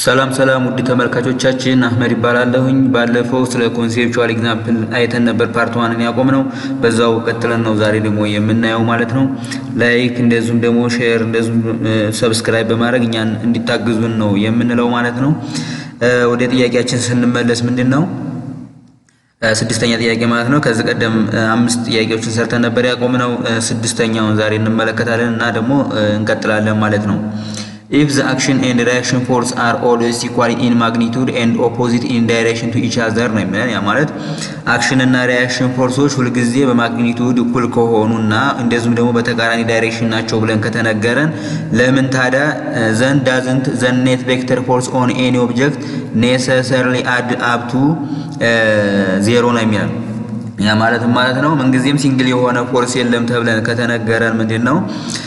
ሰላም ሰላም ውድ ተመልካቾቻችን አህመድ ይባላለሁኝ። ባለፈው ስለ ኮንሴፕቹዋል ኤግዛምፕል አይተን ነበር ፓርት ዋንን ያቆምነው። በዛው ቀጥለን ነው ዛሬ ደግሞ የምናየው ማለት ነው። ላይክ እንደዚሁም ደግሞ ሼር እንደዚሁም ሰብስክራይብ በማድረግ እኛን እንዲታግዙን ነው የምንለው ማለት ነው። ወደ ጥያቄያችን ስንመለስ ምንድን ነው ስድስተኛ ጥያቄ ማለት ነው። ከዚህ ቀደም አምስት ጥያቄዎችን ሰርተን ነበር ያቆምነው። ስድስተኛውን ዛሬ እንመለከታለን እና ደግሞ እንቀጥላለን ማለት ነው። if the action and reaction force are always equal in magnitude and opposite in direction to each other ነው የሚለን። ያ ማለት አክሽን እና ሪያክሽን ፎርሶች ሁልጊዜ በማግኒቱድ እኩል ከሆኑና እንደዚሁም ደግሞ በተቃራኒ ዳይሬክሽን ናቸው ብለን ከተነገረን ለምን ታዲያ ዘን ዳዝንት ዘን ኔት ቬክተር ፎርስ ኦን ኤኒ ኦብጀክት ኔሰሰርሊ አድ አፕ ቱ ዜሮ ነው የሚለን። ያ ማለት ማለት ነው ምንጊዜም ሲንግል የሆነ ፎርስ የለም ተብለን ከተነገረን ምንድን ነው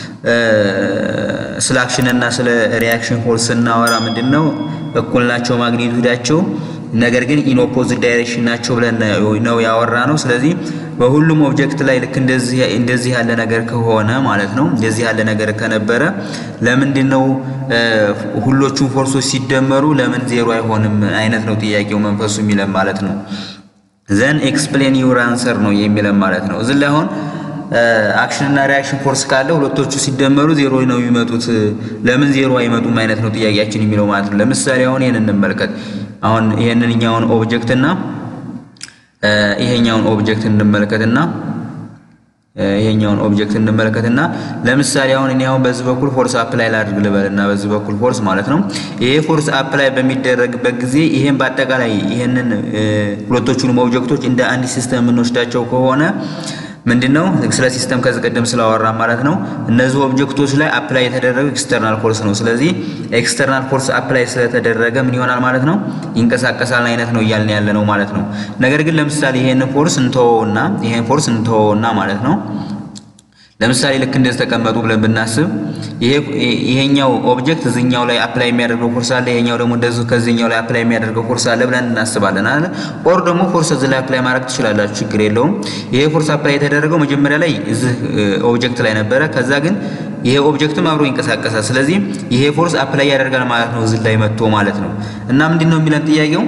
ስለ አክሽን እና ስለ ሪያክሽን ፎርስ ስናወራ ምንድን ነው እኩል ናቸው ማግኒቱዳቸው፣ ነገር ግን ኢን ኦፖዚት ዳይሬክሽን ናቸው ብለን ነው ያወራ ነው። ስለዚህ በሁሉም ኦብጀክት ላይ ልክ እንደዚህ ያለ ነገር ከሆነ ማለት ነው እንደዚህ ያለ ነገር ከነበረ ለምንድን ነው ሁሎቹም ፎርሶች ሲደመሩ ለምን ዜሮ አይሆንም አይነት ነው ጥያቄው መንፈሱ የሚለን ማለት ነው። ዘን ኤክስፕሌን ዩር አንሰር ነው የሚለን ማለት ነው። እዚህ ላይ አሁን አክሽን እና ሪያክሽን ፎርስ ካለ ሁለቶቹ ሲደመሩ ዜሮ ነው የሚመጡት። ለምን ዜሮ አይመጡም አይነት ነው ጥያቄያችን የሚለው ማለት ነው። ለምሳሌ አሁን ይሄን እንመልከት። አሁን ይሄንን እኛውን ኦብጀክት እና ይሄኛውን ኦብጀክት እንመልከትና ይሄኛውን ኦብጀክት እንመለከትና ለምሳሌ አሁን እኔ አሁን በዚህ በኩል ፎርስ አፕላይ ላድርግ ልበልና በዚህ በኩል ፎርስ ማለት ነው። ይሄ ፎርስ አፕላይ በሚደረግበት ጊዜ ይሄን በአጠቃላይ ይሄንን ሁለቶቹንም ኦብጀክቶች እንደ አንድ ሲስተም የምንወስዳቸው ከሆነ ምንድነው ስለ ሲስተም ከዚህ ቀደም ስላወራ ማለት ነው። እነዚህ ኦብጀክቶች ላይ አፕላይ የተደረገው ኤክስተርናል ፎርስ ነው። ስለዚህ ኤክስተርናል ፎርስ አፕላይ ስለተደረገ ምን ይሆናል ማለት ነው? ይንቀሳቀሳል አይነት ነው እያልን ያለ ነው ማለት ነው። ነገር ግን ለምሳሌ ይሄን ፎርስ እንተወውና ይሄን ፎርስ እንተወውና ማለት ነው ለምሳሌ ልክ እንደዚህ ተቀመጡ ብለን ብናስብ ይሄኛው ኦብጀክት እዚኛው ላይ አፕላይ የሚያደርገው ፎርስ አለ፣ ይሄኛው ደግሞ እንደዚሁ ከዚህኛው ላይ አፕላይ የሚያደርገው ፎርስ አለ ብለን እናስባለን አለ። ኦር ደግሞ ፎርስ እዚህ ላይ አፕላይ ማድረግ ትችላላችሁ፣ ችግር የለውም። ይሄ ፎርስ አፕላይ የተደረገው መጀመሪያ ላይ እዚህ ኦብጀክት ላይ ነበረ። ከዛ ግን ይሄ ኦብጀክትም አብሮ ይንቀሳቀሳል። ስለዚህ ይሄ ፎርስ አፕላይ ያደርጋል ማለት ነው እዚህ ላይ መጥቶ ማለት ነው። እና ምንድን ነው የሚለን ጥያቄው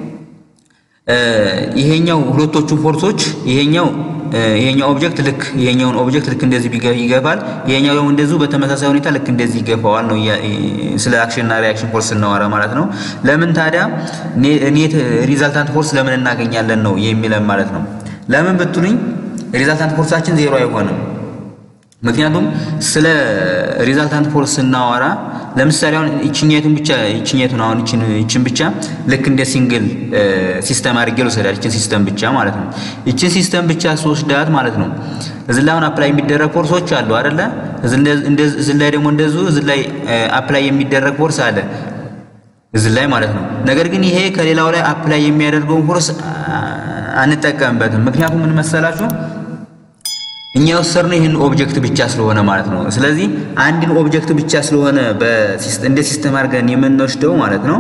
ይሄኛው ሁለቶቹን ፎርሶች ይሄኛው ይሄኛው ኦብጀክት ልክ ይሄኛውን ኦብጀክት ልክ እንደዚህ ይገፋል፣ ይሄኛው ደግሞ እንደዚሁ በተመሳሳይ ሁኔታ ልክ እንደዚህ ይገፋዋል ነው ስለ አክሽን እና ሪያክሽን ፎርስ ስናወራ ማለት ነው። ለምን ታዲያ ኔት ሪዛልታንት ፎርስ ለምን እናገኛለን ነው የሚለን ማለት ነው። ለምን ብትሉኝ ሪዛልታንት ፎርሳችን ዜሮ አይሆንም። ምክንያቱም ስለ ሪዛልታንት ፎርስ ስናወራ ለምሳሌ አሁን እችኛቱን ብቻ እችኛቱን አሁን እችን እችን ብቻ ልክ እንደ ሲንግል ሲስተም አድርጌ ልወስዳት እችን ሲስተም ብቻ ማለት ነው። እችን ሲስተም ብቻ ስወስዳት ማለት ነው እዚህ ላይ አሁን አፕላይ የሚደረግ ፎርሶች አሉ አይደለ? እዚህ ላይ ደግሞ እንደዚሁ እዚህ ላይ አፕላይ የሚደረግ ፎርስ አለ እዚህ ላይ ማለት ነው። ነገር ግን ይሄ ከሌላው ላይ አፕላይ የሚያደርገውን ፎርስ አንጠቀምበትም። ምክንያቱም ምን መሰላችሁ እኛ የወሰድነው ይህን ኦብጀክት ብቻ ስለሆነ ማለት ነው። ስለዚህ አንድን ኦብጀክት ብቻ ስለሆነ እንደ ሲስተም አድርገን የምንወስደው ማለት ነው።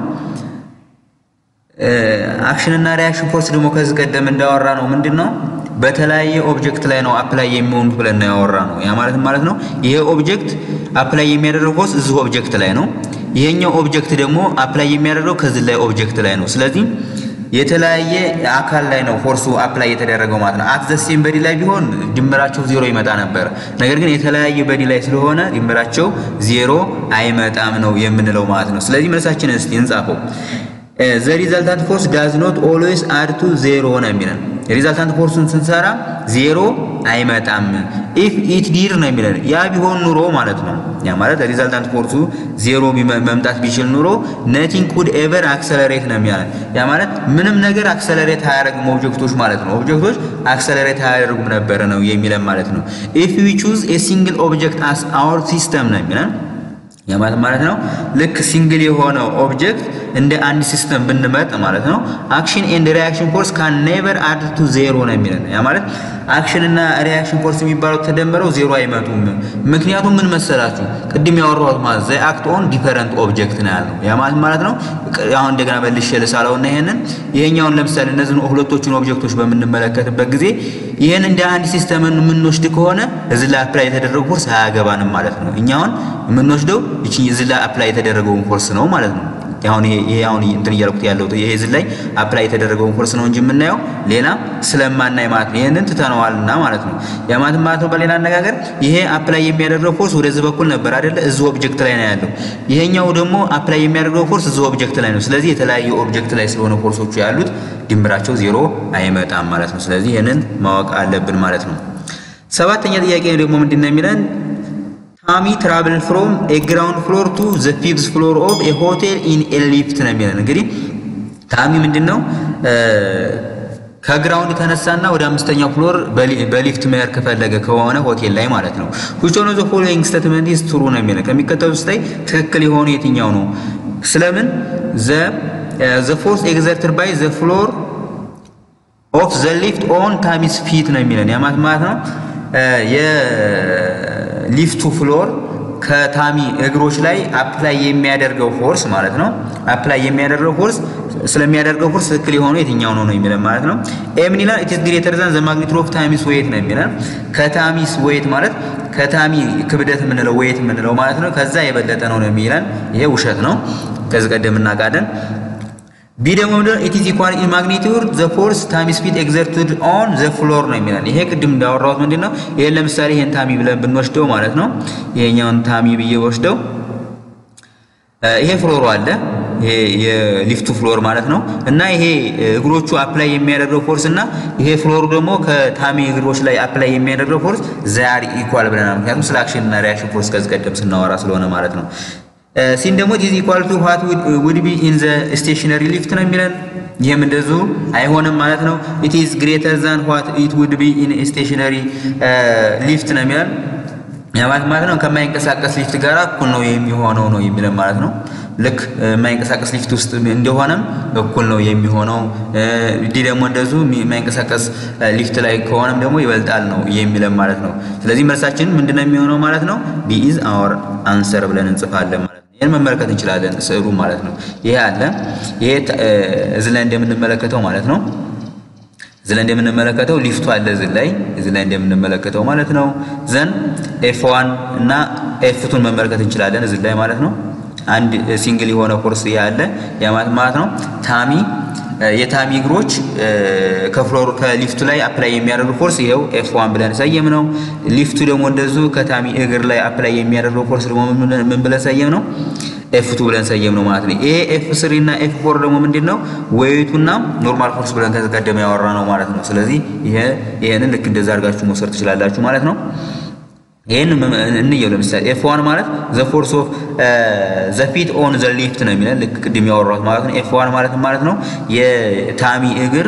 አክሽን እና ሪያክሽን ፎርስ ደግሞ ከዚህ ቀደም እንዳወራ ነው ምንድን ነው በተለያየ ኦብጀክት ላይ ነው አፕላይ የሚሆኑት ብለን ነው ያወራ ነው። ያ ማለት ማለት ነው ይሄ ኦብጀክት አፕላይ የሚያደርገው ፎርስ እዚህ ኦብጀክት ላይ ነው። ይሄኛው ኦብጀክት ደግሞ አፕላይ የሚያደርገው ከዚህ ላይ ኦብጀክት ላይ ነው። ስለዚህ የተለያየ አካል ላይ ነው ፎርሱ አፕላይ የተደረገው ማለት ነው። አት ዘ ሴም በዲ ላይ ቢሆን ድምራቸው ዜሮ ይመጣ ነበር። ነገር ግን የተለያየ በዲ ላይ ስለሆነ ድምራቸው ዜሮ አይመጣም ነው የምንለው ማለት ነው። ስለዚህ መልሳችንን እስቲ እንጻፈው። ዘ ሪዛልታንት ፎርስ ዳዝ ኖት ኦልዌይስ አድ ቱ ዜሮ ነው የሚለን። ሪዛልታንት ፎርሱን ስንሰራ ዜሮ አይመጣም። ኢፍ ኢት ዲድ ነው የሚለን። ያ ቢሆን ኑሮ ማለት ነው ያ ማለት ሪዛልታንት ፎርሱ ዜሮ መምጣት ቢችል ኑሮ ነቲንግ ኩድ ኤቨር አክሰለሬት ነው የሚለን። ያ ማለት ምንም ነገር አክሰለሬት አያደርግም ኦብጀክቶች ማለት ነው። ኦብጀክቶች አክሰለሬት አያደርጉም ነበረ ነው የሚለን ማለት ነው። ኢፍ ዊ ቹዝ ኤ ሲንግል ኦብጀክት አስ አወር ሲስተም ነው የሚለን ያ ማለት ማለት ነው ልክ ሲንግል የሆነው ኦብጀክት እንደ አንድ ሲስተም ብንመጥ ማለት ነው አክሽን ኤንድ ሪያክሽን ፎርስ ካን ኔቨር አድ ቱ ዜሮ ነው የሚለን። ያ ማለት አክሽን እና ሪያክሽን ፎርስ የሚባለው ተደምረው ዜሮ አይመጡም። ምክንያቱም ምን መሰላችሁ ቅድም ያወራሁት ማለት ዘ አክት ኦን ዲፈረንት ኦብጀክት ነው ያልነው። ያ ማለት ማለት ነው አሁን እንደገና መልሼ ልሳለውና ይሄንን ይሄኛውን ለምሳሌ እነዚህን ሁለቶቹን ኦብጀክቶች በምንመለከትበት ጊዜ ይሄን እንደ አንድ ሲስተምን የምንወስድ ከሆነ እዚህ ላይ አፕላይ የተደረገው ፎርስ አያገባንም ማለት ነው። እኛውን የምንወስደው እቺ እዚህ ላይ አፕላይ የተደረገውን ፎርስ ነው ማለት ነው። አሁን ይሄ አሁን እንትን እያልኩት ያለው ይሄ እዚህ ላይ አፕላይ የተደረገውን ፎርስ ነው እንጂ የምናየው ሌላ ስለማናይ ማለት ነው። ይህንን ትተነዋልና ማለት ነው። ያ ማለት ማለት ነው በሌላ አነጋገር ይሄ አፕላይ የሚያደርገው ፎርስ ወደዚህ በኩል ነበር አይደለ? እዚህ ኦብጀክት ላይ ነው ያለው። ይሄኛው ደግሞ አፕላይ የሚያደርገው ፎርስ እዚህ ኦብጀክት ላይ ነው። ስለዚህ የተለያየ ኦብጀክት ላይ ስለሆነ ፎርሶቹ ያሉት ድምራቸው ዜሮ አይመጣም ማለት ነው። ስለዚህ ይህንን ማወቅ አለብን ማለት ነው። ሰባተኛ ጥያቄ ደግሞ ምንድን ነው የሚለን ታሚ ትራቭል ፍሮም ኤ ግራውንድ ፍሎር ቱ ዘ ፊፍዝ ፍሎር ኦፍ ኤ ሆቴል ኢን ኤ ሊፍት ነው የሚለን። እንግዲህ ታሚ ምንድን ነው ከግራውንድ ተነሳና ወደ አምስተኛው ፍሎር በሊፍት መሄድ ከፈለገ ከሆነ ሆቴል ላይ ማለት ነው። which one of the following statement is true ነው የሚለን። ከሚከተሉት ውስጥ ላይ ትክክል የሆነ የትኛው ነው? ስለምን the the force exerted by the floor of the lift on ታሚስ ፊት ነው የሚለን። ያ ማለት ነው የሊፍቱ ፍሎር ከታሚ እግሮች ላይ አፕላይ የሚያደርገው ፎርስ ማለት ነው። አፕላይ የሚያደርገው ፎርስ ስለሚያደርገው ፎርስ ትክክል የሆነው የትኛው ነው ነው የሚለን ማለት ነው። ኤ ምን ይላል? ኢት ኢዝ ግሬተር ዛን ዘ ማግኒቱድ ኦፍ ታሚስ ዌይት ነው የሚለን። ከታሚስ ዌይት ማለት ከታሚ ክብደት የምንለው ዌይት የምንለው ማለት ነው ከዛ የበለጠ ነው ነው የሚለን። ይሄ ውሸት ነው። ከዚህ ቀደም እናውቃለን። ቢ ደግሞ ምንድነው? ኢት ኢዝ ኢኳል ኢን ማግኒቱድ ዘ ፎርስ ታይምስ ስፒድ ኤግዘርትድ ኦን ዘ ፍሎር ነው የሚለን። ይሄ ቅድም እንዳወራሁት ምንድነው? ይሄን ለምሳሌ ይሄን ታሚ ብለን ብንወስደው ማለት ነው ይሄኛውን ታሚ ብዬ ወስደው ይሄ ፍሎሩ አለ ይሄ የሊፍቱ ፍሎር ማለት ነው እና ይሄ እግሮቹ አፕላይ የሚያደርገው ፎርስ እና ይሄ ፍሎሩ ደግሞ ከታሚ እግሮች ላይ አፕላይ የሚያደርገው ፎርስ ዛር ኢኳል ብለናል። ምክንያቱም ስለ አክሽን እና ሪያክሽን ፎርስ ከዚህ ቀደም ስናወራ ስለሆነ ማለት ነው። ሲን ደግሞ ኢዝ ኢኳል ቱ ዋት ውድ ቢ ኢን ዘ ስቴሽነሪ ሊፍት ነው የሚለን። ይህም እንደዚሁ አይሆንም ማለት ነው። ኢት ኢዝ ግሬተር ዛን ዋት ኢት ውድ ቢ ኢን ስቴሽነሪ ሊፍት ነው የሚለን። ያማለት ማለት ነው ከማይንቀሳቀስ ሊፍት ጋር እኩል ነው የሚሆነው ነው የሚለን ማለት ነው። ልክ የማይንቀሳቀስ ሊፍት ውስጥ እንደሆነም እኩል ነው የሚሆነው። ዲ ደግሞ እንደዚሁ የማይንቀሳቀስ ሊፍት ላይ ከሆነም ደግሞ ይበልጣል ነው የሚለን ማለት ነው። ስለዚህ መልሳችን ምንድነው የሚሆነው ማለት ነው? ቢ ኢዝ አወር አንሰር ብለን እንጽፋለን ማለት ነው። ይህን መመልከት እንችላለን ስዕሉ ማለት ነው። ይሄ አለ ይሄ እዚህ ላይ እንደምንመለከተው ማለት ነው። እዚህ ላይ እንደምንመለከተው ሊፍቱ አለ እዚህ ላይ እዚህ ላይ እንደምንመለከተው ማለት ነው። ዘን ኤፍ ዋን እና ኤፍ ቱን መመልከት እንችላለን እዚህ ላይ ማለት ነው። አንድ ሲንግል የሆነ ፎርስ ያለ ያማት ማለት ነው። ታሚ የታሚ እግሮች ከፍሎር ከሊፍቱ ላይ አፕላይ የሚያደርጉ ፎርስ ይኸው ኤፍ ዋን ብለን ሰየም ነው። ሊፍቱ ደግሞ እንደዚሁ ከታሚ እግር ላይ አፕላይ የሚያደርገው ፎርስ ደግሞ ምን ብለን ሰየም ነው? ኤፍ ቱ ብለን ሰየም ነው ማለት ነው። ይሄ ኤፍ ስሪ እና ኤፍ ፎር ደግሞ ምንድን ነው? ዌይቱና ኖርማል ፎርስ ብለን ከዚህ ቀደም ያወራ ነው ማለት ነው። ስለዚህ ይሄ ይሄንን ልክ እንደዛ አድርጋችሁ መውሰድ ትችላላችሁ ማለት ነው። ይህን እንየው ለምሳሌ ኤፍ ዋን ማለት ዘ ፎርስ ኦፍ ዘ ፊት ኦን ዘ ሊፍት ነው የሚለን ልክ ቅድም ያወራሁት ማለት ነው። ኤፍ ዋን ማለት ማለት ነው የታሚ እግር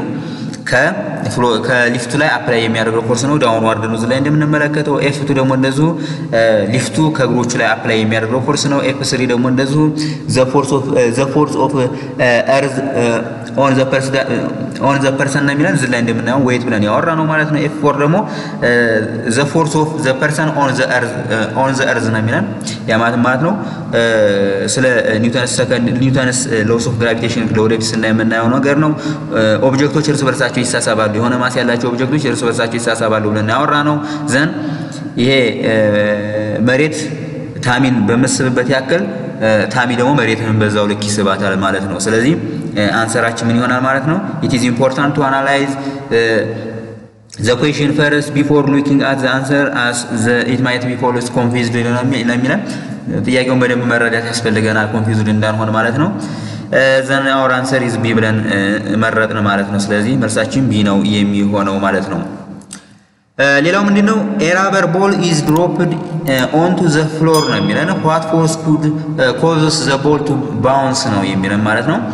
ከሊፍቱ ላይ አፕላይ የሚያደርገው ፎርስ ነው። ዳውን ዋርድ ነው ላይ እንደምንመለከተው። ኤፍ ቱ ደግሞ እንደዚሁ ሊፍቱ ከእግሮቹ ላይ አፕላይ የሚያደርገው ፎርስ ነው። ኤፍ ስሪ ደግሞ እንደዚሁ ዘ ፎርስ ኦፍ እርዝ ኦን ዘ ፐርሰን ነው የሚለን እዚህ ላይ እንደምናየው ዌይት ብለን ያወራ ነው ማለት ነው። ኤፍ ፎር ደግሞ ዘ ፎርስ ኦፍ ዘ ፐርሰን ኦን ዘ እርዝ ነው የሚለን ያ ማለት ማለት ነው ስለ ኒውተንስ ሰከንድ ኒውተንስ ሎስ ኦፍ ግራቪቴሽን ለወደፊት ስናይ የምናየው ነገር ነው። ኦብጀክቶች እርስ በርሳቸው ይሳሳባሉ። የሆነ ማስ ያላቸው ኦብጀክቶች እርስ በርሳቸው ይሳሳባሉ ብለን ያወራ ነው። ዘን ይሄ መሬት ታሚን በመስብበት ያክል ታሚ ደግሞ መሬትን በዛው ልክ ይስባታል ማለት ነው። ስለዚህ አንሰራችን ምን ይሆናል ማለት ነው? ኢት ኢዝ ኢምፖርታንት ቱ አናላይዝ ዘ ኩዌሽን ፈርስት ቢፎር ሉኪንግ አት ዘ አንሰር አስ ዘ ኢት ማይት ቢ ፎሎስ ኮንፊዝድ ለሚለን ጥያቄውን በደንብ መረዳት ያስፈልገናል፣ ኮንፊዝድ እንዳንሆን ማለት ነው። ዘን አወር አንሰር ኢዝ ቢ ብለን መረጥን ማለት ነው። ስለዚህ መልሳችን ቢ ነው የሚሆነው ማለት ነው። ሌላው ምንድነው? ኤራበር ቦል ኢዝ ድሮፕድ ኦንቱ ዘ ፍሎር ነው የሚለን። ዋት ፎርስ ኩድ ኮዝስ ዘ ቦል ቱ ባውንስ ነው የሚለን ማለት ነው።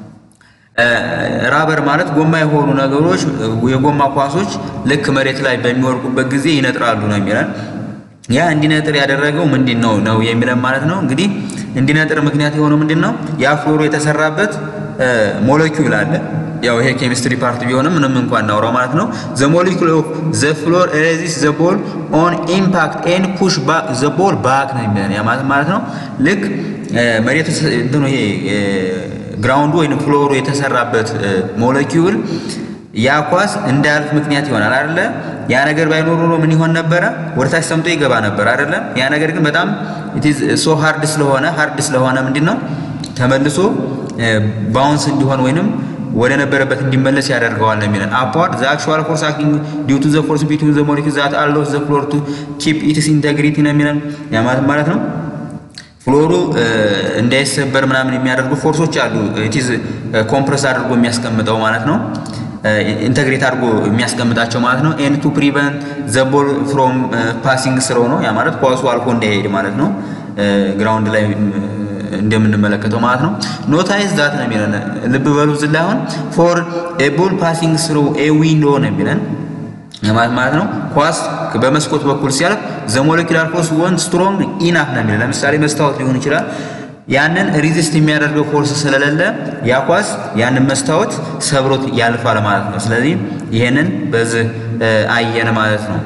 ራበር ማለት ጎማ የሆኑ ነገሮች የጎማ ኳሶች ልክ መሬት ላይ በሚወርቁበት ጊዜ ይነጥራሉ ነው የሚለን። ያ እንዲነጥር ያደረገው ምንድን ነው ነው የሚለን ማለት ነው። እንግዲህ እንዲነጥር ምክንያት የሆነው ምንድን ነው? ያ ፍሎሩ የተሰራበት ሞለኪውል አለ። ያው ይሄ ኬሚስትሪ ፓርት ቢሆንም ምንም እንኳን እናውራ ማለት ነው። ዘ ሞለኪውል ኦፍ ዘ ፍሎር ሬዚስ ዘ ቦል ኦን ኢምፓክት ኤንድ ፑሽ ባክ ዘ ቦል ባክ ነው የሚለን ያ ማለት ማለት ነው። ልክ መሬት እንትኑ ይሄ ግራውንዱ ወይም ፍሎሩ የተሰራበት ሞለኪውል ያ ኳስ እንዳያልፍ ምክንያት ይሆናል አይደለ? ያ ነገር ባይኖር ኖሮ ምን ይሆን ነበረ? ወደታች ሰምጦ ይገባ ነበር አይደለ? ያ ነገር ግን በጣም ኢት ኢዝ ሶ ሃርድ ስለሆነ ሃርድ ስለሆነ ምንድነው ተመልሶ ባውንስ እንዲሆን ወይንም ወደ ነበረበት እንዲመለስ ያደርገዋል ነው የሚለን። አፕዋርድ ዘ አክቹዋል ፎርስ አክቲንግ ዲው ቱ ዘ ፎርስ ቢትዊን ዘ ሞለኪውልስ ዛት አሎውስ ዘ ፍሎር ቱ ኪፕ ኢትስ ኢንቴግሪቲ ነው የሚለን። ያ ማለት ማለት ነው ፍሎሩ እንዳይሰበር ምናምን የሚያደርጉ ፎርሶች አሉ። ኢትዝ ኮምፕረስ አድርጎ የሚያስቀምጠው ማለት ነው። ኢንተግሬት አድርጎ የሚያስቀምጣቸው ማለት ነው። ኤን ቱ ፕሪቨንት ዘ ቦል ፍሮም ፓሲንግ ስሮ ነው። ያ ማለት ኳሱ አልፎ እንዳይሄድ ማለት ነው። ግራውንድ ላይ እንደምንመለከተው ማለት ነው። ኖታይዝ ዛት ነው የሚለን ልብ በሉ እዚህ ላይ አሁን ፎር ኤ ቦል ፓሲንግ ስሩ ኤ ዊንዶ ነው የሚለን ማለት ማለት ነው። ኳስ በመስኮት በኩል ሲያልፍ ዘ ሞለኪላር ፎርስ ወን ስትሮንግ ኢናፍ ነው የሚለን። ለምሳሌ መስታወት ሊሆን ይችላል። ያንን ሪዚስት የሚያደርገው ፎርስ ስለሌለ ያ ኳስ ያንን መስታወት ሰብሮት ያልፋል ማለት ነው። ስለዚህ ይሄንን በዚህ አየን ማለት ነው።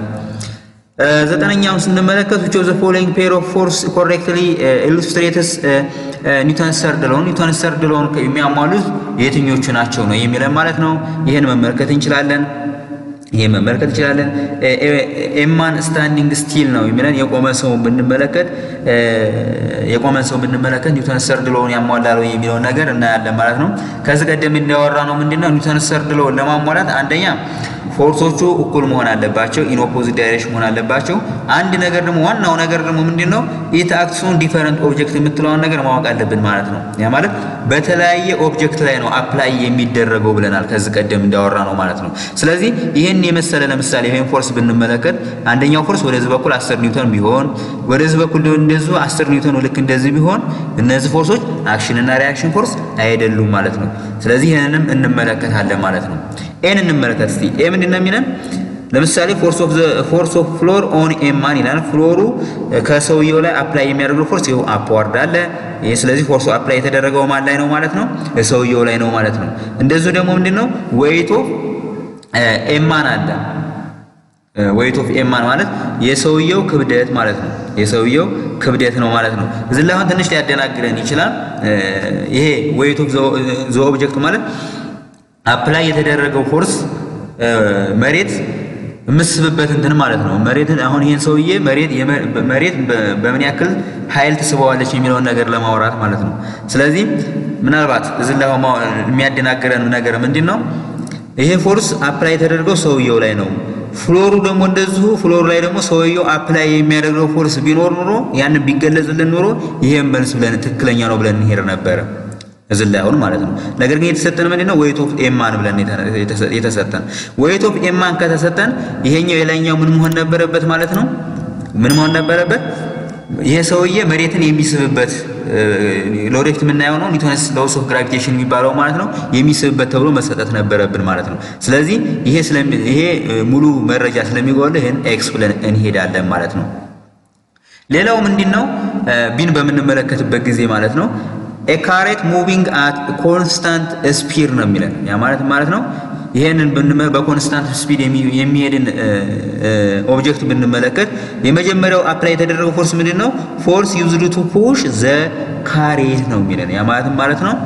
ዘጠነኛውን ስንመለከት which of the following pair of force correctly illustrates ኒውተንስ ሰርድ ሎው ኒውተንስ ሰርድ ሎውን የሚያሟሉት የትኞቹ ናቸው ነው የሚለን ማለት ነው። ይህን መመልከት እንችላለን። ይሄ መመልከት እንችላለን። ኤማን ስታንዲንግ ስቲል ነው የሚለን የቆመ ሰውን ብንመለከት የቆመ ሰው ብንመለከት ኒውተን ሰርድ ሎውን ያሟላል የሚለውን ነገር እናያለን ማለት ነው። ከዚህ ቀደም እንዳወራ ነው ምንድነው ኒውተን ሰርድ ሎውን ለማሟላት አንደኛ ፎርሶቹ እኩል መሆን አለባቸው፣ ኢን ኦፖዚት ዳይሬክሽን መሆን አለባቸው። አንድ ነገር ደግሞ ዋናው ነገር ደግሞ ምንድነው ኢት አክትስ ኦን ዲፈረንት ኦብጀክት የምትለውን ነገር ማወቅ አለብን ማለት ነው። ያ ማለት በተለያየ ኦብጀክት ላይ ነው አፕላይ የሚደረገው ብለናል ከዚህ ቀደም እንዳወራ ነው ማለት ነው። ስለዚህ ይህን የመሰለ ለምሳሌ ይህን ፎርስ ብንመለከት አንደኛው ፎርስ ወደዚህ በኩል 10 ኒውተን ቢሆን ወደዚህ በኩል እንደዚሁ 10 ኒውተን ልክ እንደዚህ ቢሆን እነዚህ ፎርሶች አክሽን እና ሪያክሽን ፎርስ አይደሉም ማለት ነው። ስለዚህ ይህንንም እንመለከታለን ማለት ነው። ኤን እንመለከት እስቲ ኤ ምንድን ነው የሚለን? ለምሳሌ ፎርስ ኦፍ ፎርስ ኦፍ ፍሎር ኦን ኤማን ይላል። ፍሎሩ ከሰውየው ላይ አፕላይ የሚያደርገው ፎርስ ይኸው አፕዋርድ አለ። ይሄ ስለዚህ ፎርሱ አፕላይ የተደረገው ማን ላይ ነው ማለት ነው? ሰውየው ላይ ነው ማለት ነው። እንደዚሁ ደግሞ ምንድነው ዌይት ኦፍ ኤማን አለ። ዌይት ኦፍ ኤማን ማለት የሰውየው ክብደት ማለት ነው። የሰውየው ክብደት ነው ማለት ነው። እዚህ ላይ አሁን ትንሽ ሊያደናግረን ይችላል። ይሄ ዌይት ኦፍ ዘ ኦብጀክት ማለት አፕላይ የተደረገው ፎርስ መሬት የምስብበት እንትን ማለት ነው። መሬትን አሁን ይሄን ሰውዬ መሬት መሬት በምን ያክል ኃይል ትስበዋለች የሚለውን ነገር ለማውራት ማለት ነው። ስለዚህ ምናልባት እዚህ ላይ የሚያደናግረን ነገር ምንድን ነው? ይሄ ፎርስ አፕላይ የተደረገው ሰውየው ላይ ነው። ፍሎሩ ደግሞ እንደዚሁ ፍሎሩ ላይ ደግሞ ሰውየው አፕላይ የሚያደርገው ፎርስ ቢኖር ኑሮ ያንን ቢገለጽልን ኑሮ ይሄን መልስ ብለን ትክክለኛ ነው ብለን እንሄድ ነበረ እዚህ ላይ አሁን ማለት ነው። ነገር ግን የተሰጠን ምንድን ነው? ዌይት ኦፍ ኤማን ብለን የተሰጠን ዌይት ኦፍ ኤማን ከተሰጠን ይሄኛው የላይኛው ምን መሆን ነበረበት ማለት ነው? ምን መሆን ነበረበት? ይሄ ሰውዬ መሬትን የሚስብበት ለወደፊት የምናየው ነው ኒውተንስ ሎውስ ኦፍ ግራቪቴሽን የሚባለው ማለት ነው የሚስብበት ተብሎ መሰጠት ነበረብን ማለት ነው። ስለዚህ ይሄ ይሄ ሙሉ መረጃ ስለሚጎል ይሄን ኤክስ ብለን እንሄዳለን ማለት ነው። ሌላው ምንድን ነው ቢን በምንመለከትበት ጊዜ ማለት ነው ኤካሬት ሙቪንግ አት ኮንስታንት ስፒድ ነው የሚለን ያ ማለት ማለት ነው። ይሄንን በኮንስታንት ስፒድ የሚሄድን ኦብጀክት ብንመለከት የመጀመሪያው አፕላይ የተደረገው ፎርስ ምንድን ነው? ፎርስ ዩዝድ ቱ ፑሽ ዘ ካሬት ነው የሚለን ያ ማለት ማለት ነው።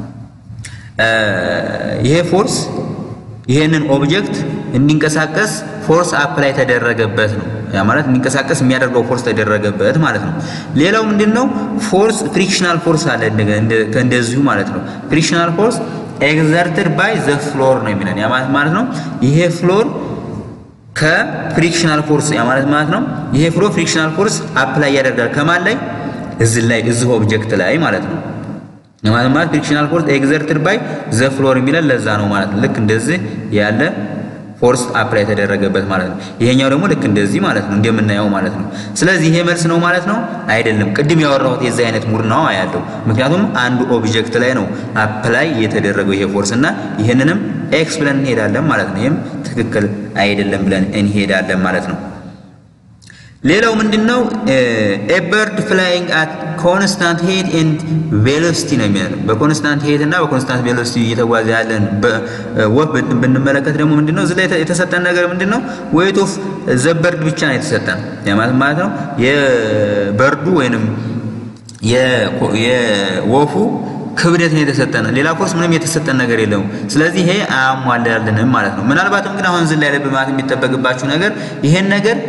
ይሄ ፎርስ ይሄንን ኦብጀክት እንዲንቀሳቀስ ፎርስ አፕላይ ተደረገበት ነው። ያ ማለት እንዲንቀሳቀስ የሚያደርገው ፎርስ ተደረገበት ማለት ነው። ሌላው ምንድን ነው? ፎርስ ፍሪክሽናል ፎርስ አለ እንደዚሁ ማለት ነው። ፍሪክሽናል ፎርስ ኤግዘርትድ ባይ ዘ ፍሎር ነው የሚለን ያ ማለት ማለት ነው። ይሄ ፍሎር ከፍሪክሽናል ፎርስ ያ ማለት ማለት ነው። ይሄ ፍሎር ፍሪክሽናል ፎርስ አፕላይ ያደርጋል ከማን ላይ? እዚህ ላይ እዚህ ኦብጀክት ላይ ማለት ነው። ማለት ማለት ፍሪክሽናል ፎርስ ኤግዘርትድ ባይ ዘ ፍሎር የሚለን ለዛ ነው ማለት ነው። ልክ እንደዚህ ያለ ፎርስ አፕላይ የተደረገበት ማለት ነው። ይሄኛው ደግሞ ልክ እንደዚህ ማለት ነው እንደምናየው ማለት ነው። ስለዚህ ይሄ መልስ ነው ማለት ነው አይደለም። ቅድም ያወራሁት የዚህ አይነት ሙድ ነው ያለው። ምክንያቱም አንዱ ኦብጀክት ላይ ነው አፕላይ የተደረገው ይሄ ፎርስ እና ይህንንም ኤክስ ብለን እንሄዳለን ማለት ነው። ይህም ትክክል አይደለም ብለን እንሄዳለን ማለት ነው። ሌላው ምንድነው? ኤ በርድ ፍላይንግ አት ኮንስታንት ሄድ ኤንድ ቬሎሲቲ ነው የሚለው። በኮንስታንት ሄድ እና በኮንስታንት ቬሎሲቲ እየተጓዘ ያለን ወፍ ብንመለከት ደግሞ ምንድነው እዚህ ላይ የተሰጠን ነገር ምንድነው? ዌይት ኦፍ ዘ በርድ ብቻ ነው የተሰጠን ማለት ማለት ነው የበርዱ ወይንም የወፉ ክብደት ነው የተሰጠን። ሌላ ኮርስ ምንም የተሰጠን ነገር የለም። ስለዚህ ይሄ አያሟላልንም ማለት ነው። ምናልባትም ግን አሁን እዚህ ላይ ልብ ማለት የሚጠበቅባችሁ ነገር ይሄን ነገር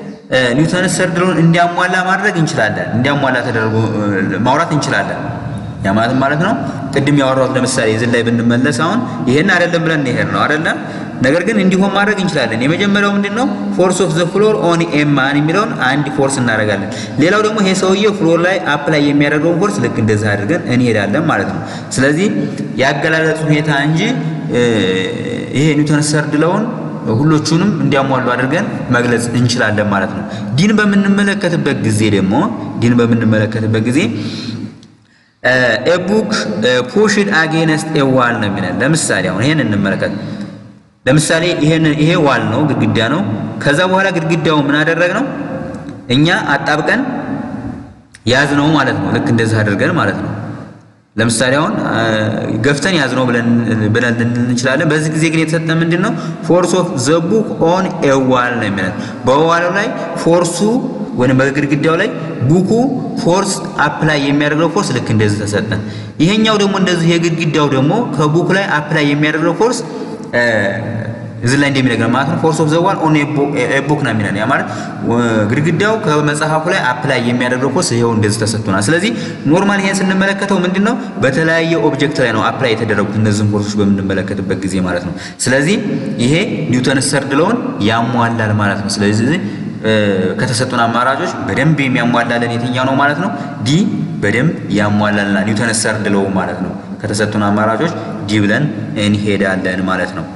ኒውተን ሰርድ ሎውን እንዲያሟላ ማድረግ እንችላለን። እንዲያሟላ ተደርጎ ማውራት እንችላለን። ያ ማለት ማለት ነው ቅድም ያወራሁት ለምሳሌ እዚህ ላይ ብንመለስ አሁን ይሄን አይደለም ብለን እንሄድ ነው አይደለ? ነገር ግን እንዲሆን ማድረግ እንችላለን። የመጀመሪያው ምንድን ነው ፎርስ ኦፍ ዘ ፍሎር ኦን ኤ ማን የሚለውን አንድ ፎርስ እናደርጋለን። ሌላው ደግሞ ይሄ ሰውዬ ፍሎር ላይ አፕላይ የሚያደርገውን ፎርስ ልክ እንደዚህ አድርገን እንሄዳለን ማለት ነው። ስለዚህ ያገላለጽ ሁኔታ እንጂ ይሄ ኒውተን ሰርድ ለውን ሁሎቹንም እንዲያሟሉ አድርገን መግለጽ እንችላለን ማለት ነው። ዲን በምንመለከትበት ጊዜ ደግሞ ዲን በምንመለከትበት ጊዜ ኤቡክ ፑሽድ አጌነስት ኤ ዋል ነው የሚለን። ለምሳሌ አሁን ይሄን እንመለከት። ለምሳሌ ይሄን ይሄ ዋል ነው ግድግዳ ነው። ከዛ በኋላ ግድግዳው ምን አደረግ ነው እኛ አጣብቀን ያዝ ነው ማለት ነው። ልክ እንደዚህ አድርገን ማለት ነው። ለምሳሌ አሁን ገፍተን ያዝ ነው ብለን ብለን እንችላለን። በዚህ ጊዜ ግን የተሰጠ ምንድን ነው ፎርስ ኦፍ ዘ ቡክ ኦን ኤ ዋል ነው የሚለን። በዋሉ ላይ ፎርሱ ወይም በግድግዳው ላይ ቡኩ ፎርስ አፕላይ የሚያደርገው ፎርስ ልክ እንደዚህ ተሰጠን። ይሄኛው ደግሞ እንደዚህ የግድግዳው ደግሞ ከቡክ ላይ አፕላይ የሚያደርገው ፎርስ እዚህ ላይ እንደሚነግረን ማለት ነው ፎርስ ኦፍ ዘ ዋል ኦን ኤ ቡክ ነው የሚለን። ያ ማለት ግድግዳው ከመጽሐፉ ላይ አፕላይ የሚያደርገው ፎርስ ይሄው እንደዚህ ተሰጥቶናል። ስለዚህ ኖርማል ይሄን ስንመለከተው ምንድነው በተለያየ ኦብጀክት ላይ ነው አፕላይ የተደረጉት እነዚህን ፎርሶች በምንመለከትበት ጊዜ ማለት ነው። ስለዚህ ይሄ ኒውተን ሰርድ ሎውን ያሟላል ማለት ነው። ስለዚህ ከተሰጡን አማራጮች በደንብ የሚያሟላልን የትኛው ነው ማለት ነው? ዲ በደንብ ያሟላልና ኒውተን ሰርድ ሎው ማለት ነው። ከተሰጡን አማራጮች ዲ ብለን እንሄዳለን ማለት ነው።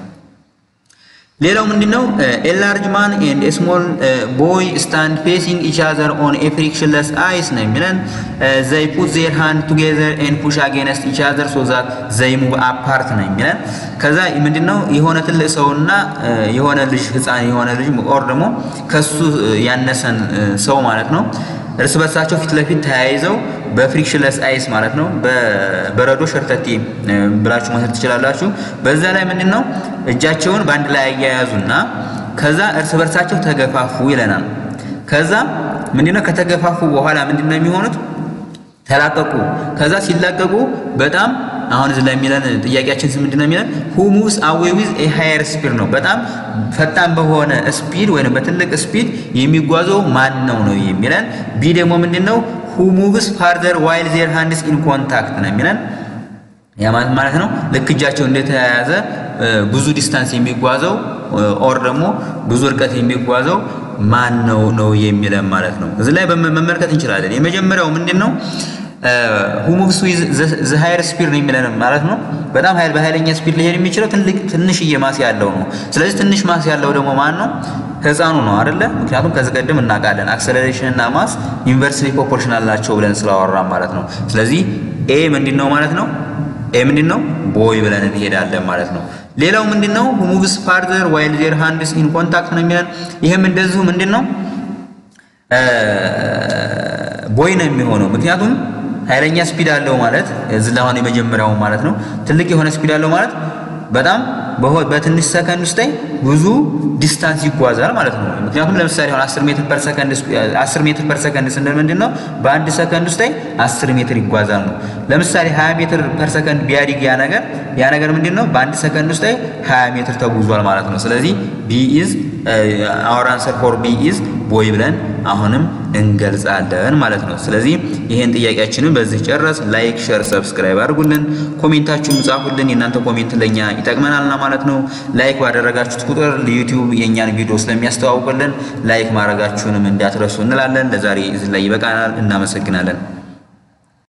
ሌላው ምንድነው? ኤ ላርጅ ማን ኤንድ ኤ ስሞል ቦይ ስታንድ ፌሲንግ ኢች አዘር ኦን ኤ ፍሪክሽንለስ አይስ ነው የሚለን። ዘይ ፑት ዜር ሃንድ ቱጌዘር ኤንድ ፑሽ አጌንስት ኢች አዘር ሶ ዛት ዘይ ሙቭ አፓርት ነው የሚለን። ከዛ ምንድነው የሆነ ትልቅ ሰውና የሆነ ልጅ ህፃን የሆነ ልጅ ኦር ደግሞ ከሱ ያነሰን ሰው ማለት ነው እርስ በርሳቸው ፊት ለፊት ተያይዘው በፍሪክሽንለስ አይስ ማለት ነው በበረዶ ሸርተቴ ብላችሁ መውሰድ ትችላላችሁ። በዛ ላይ ምንድን ነው እጃቸውን በአንድ ላይ አያያዙና ከዛ እርስ በርሳቸው ተገፋፉ ይለናል። ከዛ ምንድነው ከተገፋፉ በኋላ ምንድነው የሚሆኑት? ተላቀቁ። ከዛ ሲላቀቁ በጣም አሁን እዚህ ላይ የሚለን ጥያቄያችን ምንድነው የሚለን ሁ ሙቭስ አዌይ ዊዝ ኤ ሃየር ስፒድ ነው። በጣም ፈጣን በሆነ ስፒድ ወይም በትልቅ ስፒድ የሚጓዘው ማን ነው ነው የሚለን። ቢ ደግሞ ምንድነው ሁ ሙቭስ ፋርዘር ዋይል ዜር ሃንድስ ኢን ኮንታክት ነው የሚለን። ያ ማለት ማለት ነው ልክ እጃቸው እንደተያያዘ ብዙ ዲስታንስ የሚጓዘው ኦር ደግሞ ብዙ እርቀት የሚጓዘው ማን ነው ነው የሚለን ማለት ነው። እዚህ ላይ መመልከት እንችላለን። የመጀመሪያው ምንድን ነው ሁ ሙቭስ ዊዝ ዘ ሃየር ስፒድ ነው የሚለን ማለት ነው። በጣም ኃይል በኃይለኛ ስፒድ ሊሄድ የሚችለው ትልቅ ትንሽዬ ማስ ያለው ነው። ስለዚህ ትንሽ ማስ ያለው ደግሞ ማን ነው? ህፃኑ ነው አይደለ? ምክንያቱም ከዚህ ቀደም እናውቃለን አክሰለሬሽን እና ማስ ኢንቨርስሊ ፕሮፖርሽናል ናቸው ብለን ስላወራን ማለት ነው። ስለዚህ ኤ ምንድን ነው ማለት ነው? ኤ ምንድን ነው? ቦይ ብለን እንሄዳለን ማለት ነው። ሌላው ምንድን ነው? ሁ ሙቭስ ፋርዘር ዋይል ዜር ሃንድስ ኢን ኮንታክት ነው የሚለን። ይሄም እንደዚሁ ምንድን ነው ቦይ ነው የሚሆነው ምክንያቱም ኃይለኛ ስፒድ አለው ማለት እዚህ ላይ አሁን የመጀመሪያው ማለት ነው። ትልቅ የሆነ ስፒድ አለው ማለት በጣም በትንሽ ሰከንድ ውስጥ ላይ ብዙ ዲስታንስ ይጓዛል ማለት ነው። ምክንያቱም ለምሳሌ አሁን 10 ሜትር ፐር ሰከንድ 10 ሜትር ፐር ሰከንድ ስንል ምንድን ነው በአንድ ሰከንድ ውስጥ ላይ 10 ሜትር ይጓዛል ነው። ለምሳሌ 20 ሜትር ፐር ሰከንድ ቢያድግ ያ ነገር ያ ነገር ምንድን ነው በአንድ ሰከንድ ውስጥ ላይ 20 ሜትር ተጉዟል ማለት ነው። ስለዚህ ቢ ኢዝ አወር አንሰር ፎር ቢ ኢዝ ቦይ ብለን አሁንም እንገልጻለን ማለት ነው። ስለዚህ ይሄን ጥያቄያችንን በዚህ ጨረስ። ላይክ፣ ሸር፣ ሰብስክራይብ አድርጉልን፣ ኮሜንታችሁን ጻፉልን። የእናንተ ኮሜንት ለኛ ይጠቅመናልና ማለት ነው። ላይክ ባደረጋችሁት ቁጥር ዩቲዩብ የእኛን ቪዲዮ ስለሚያስተዋውቅልን ላይክ ማድረጋችሁንም እንዳትረሱ እንላለን። ለዛሬ እዚህ ላይ ይበቃናል። እናመሰግናለን።